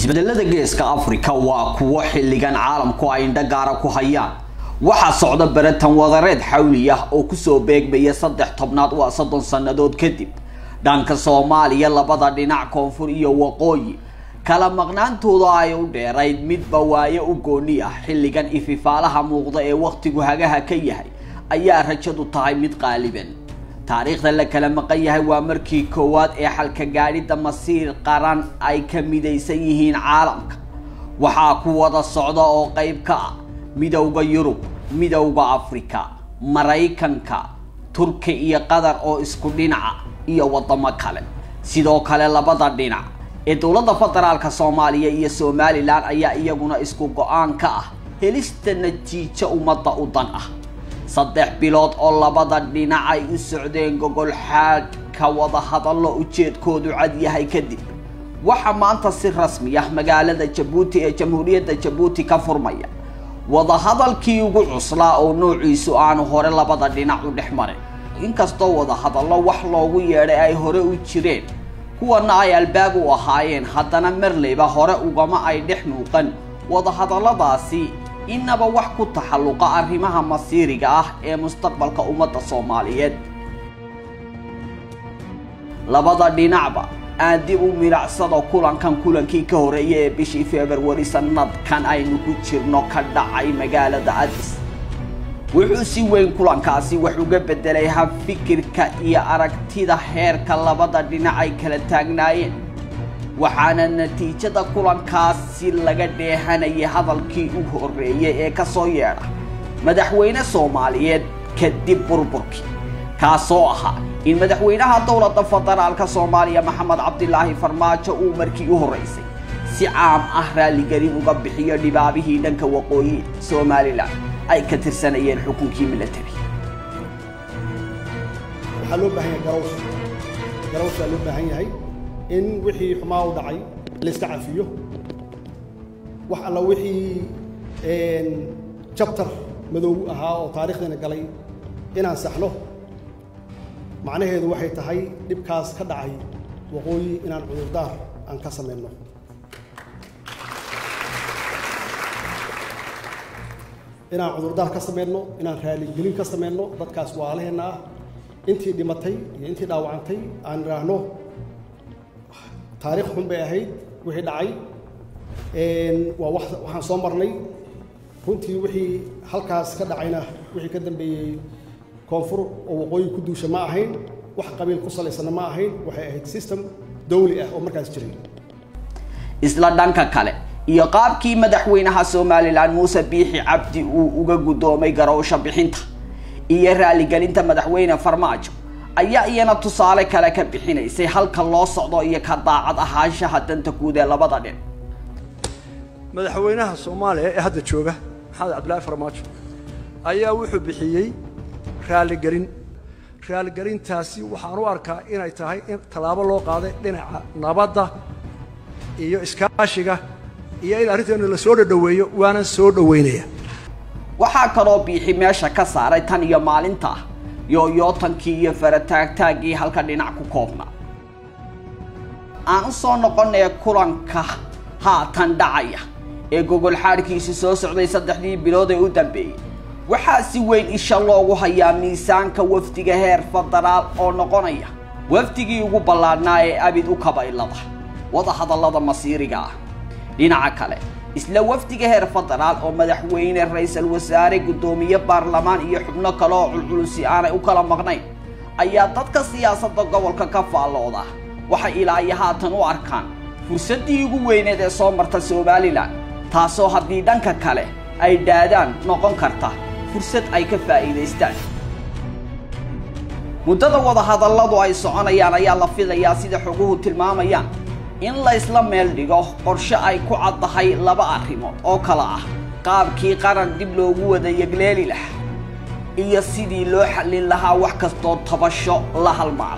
isbedelada geeska afrika waa kuwo xilligan caalamku ay indho gaara ku hayaan waxaa socda baratan wadareed xawli ah oo kusoo beegmaya saddex tobnaad waa soddon sannadood kadib dhanka soomaaliya labada dhinac koonfur iyo waqooyi kala maqnaantooda ay u dheerayd midba waayo u gooni ah xilligan ififaalaha muuqda ee wakhtigu hagaha ka yahay ayaa rajadu tahay mid qaaliban taariikhda la kala maqan yahay waa markii koowaad ee xalka gaadhidda masiir qaran ay ka midaysan yihiin caalamka waxaa ku wada socda oo qayb ka ah midowda yurub midowda afrika maraykanka turki iyo qatar oo isku dhinaca iyo waddamo kale sidoo kale labada dhinac ee dowladda federaalka soomaaliya iyo somalilan ayaa iyaguna isku go-aan ka ah helista natiijo ummadda u dan ah saddex bilood oo labada dhinac ay u socdeen gogol xaadhka wada hadallo ujeedkoodu cad yahay kadib waxaa maanta si rasmi ah magaalada jabuuti ee jamhuuriyadda jabuuti ka furmaya wadahadalkii ugu cuslaa oo noociisu aanu hore labada dhinac u dhex marin inkastoo wadahadallo wax loogu yeedhay ay hore u jireen kuwana ay albaab u ahaayeen haddana marleyba hore ugama ay dhex muuqan wadahadalladaasi inaba wax ku taxalluqa arrimaha masiiriga ah ee mustaqbalka ummadda soomaaliyeed labada dhinacba aan dib u milicsado kulankan kulankii ka horreeyay ee bishii februari sanadkan aynu ku jirno ka dhacay magaalada adis wuxuu si weyn kulankaasi wax uga beddelay habfikirka iyo aragtida heerka labada dhinac ay kala taagnaayeen waxaana natiijada kulankaasi laga dheehanayay hadalkii u horreeyay ee ka soo yeedha madaxweyne soomaaliyeed kadib burburkii kaasoo ahaa in madaxweynaha dowladda federaalka soomaaliya maxamed cabdilaahi farmaajo uu markii u horraysay si caam ah raalligelin uga bixiyo dhibaabihii dhanka waqooyi somalilan ay ka tirsanayeen xukunkii milatari waxaa loo baahan yahay garaws garaws baa loo baahan yahay in wixii xumaa u dhacay la iska cafiyo wax alla wixii jabtar madow ahaa oo taarikhdiina galay inaan saxno macnaheedu waxay tahay dhibkaas ka dhacay waqooyi inaan cudurdaar aan ka samayno inaan cudurdaar ka samayno inaan raaligelin ka samayno dadkaas waalaheenna ah intii dhimatay iyo intii dhaawacantay aan idhaahno taarikh xun bay ahayd wixii dhacay waa waxaan soo marnay runtii wixii halkaas ka dhacayna wixii ka dambeeyey koonfur oo waqooyi ku duusha ma ahayn wax qabiil ku salaysana ma ahayn waxay ahayd system dawli ah oo markaas jiray isla dhanka kale iyo qaabkii madaxweynaha somalilan muuse biixi cabdi uu uga guddoomay garowsho bixinta iyo raaligelinta madaxweyne farmaajo ayaa iyana tusaale kale ka bixinaysay halka loo socdo iyo ka daacad ahaanshaha danta guud ee labada dhin madaxweynaha soomaaliya ee hadda jooga maxamed cabdillaahi farmaajo ayaa wuxuu bixiyey raaligelin raaligelintaasi waxaan u arkaa inay tahay in tallaabo loo qaaday dhinaca nabadda iyo iskaashiga iyo in arrinteenu la soo dhadhoweeyo waanan soo dhoweynaya waxaa kaloo biixi meesha ka saaray tan iyo maalinta yooyootankii iyo farataagtaaggii halka dhinac ku koobnaa aan u soo noqonaya kulanka haatan dhacaya ee gogol xaadhkiisu soo socday saddexdii bilood ee u dambeeyey waxaa si weyn isha loogu hayaa miisaanka wafdiga heer federaal oo noqonaya wafdigii ugu ballaadhnaa ee abid u kabaylada wadahadallada masiiriga ah dhinaca kale isla wafdiga heer federaal oo madaxweyne ra-iisul wasaare guddoomiye baarlamaan iyo xubno kale oo culculusi aanay u kala maqnayn ayaa dadka siyaasadda gobolka ka faallooda waxay ilaa iyo haatan u arkaan fursaddii ugu weyneed ee soo marta somalilan taasoo haddii dhanka kale ay dhaadaan noqon karta fursad ay ka faa'iidaystaan muddada wadahadalladu ay soconayaan ayaa la filayaa sida xoguhu tilmaamayaan in la isla meel dhigo qorshe ay ku caddahay laba arrimood oo kale ah qaabkii qaran dib loogu wada yegleeli lahaa iyo sidii loo xallin lahaa wax kastoo tabasho la halmaala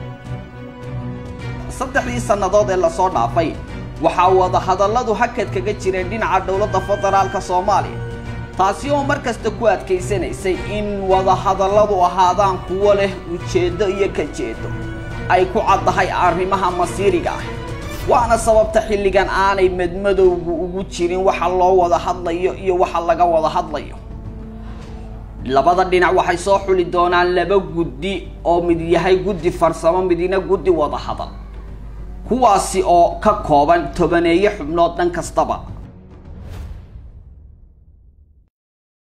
saddexdii sannadood ee lasoo dhaafay waxaa wadahadalladu hakad kaga jireen dhinaca dowladda federaalka soomaaliya taasi oo mar kasta ku adkaysanaysay in wadahadalladu ahaadaan kuwo leh ujeeddo iyo ka jeedo ay ku caddahay arrimaha masiiriga ah waana sababta xilligan aanay madmadowgu ugu jirin waxa loo wada hadlayo iyo waxa laga wada hadlayo labada dhinac waxay soo xuli doonaan laba guddi oo mid yahay guddi farsamo midina guddi wada hadal kuwaasi oo ka kooban tobaneeye xubnood dhan kastaba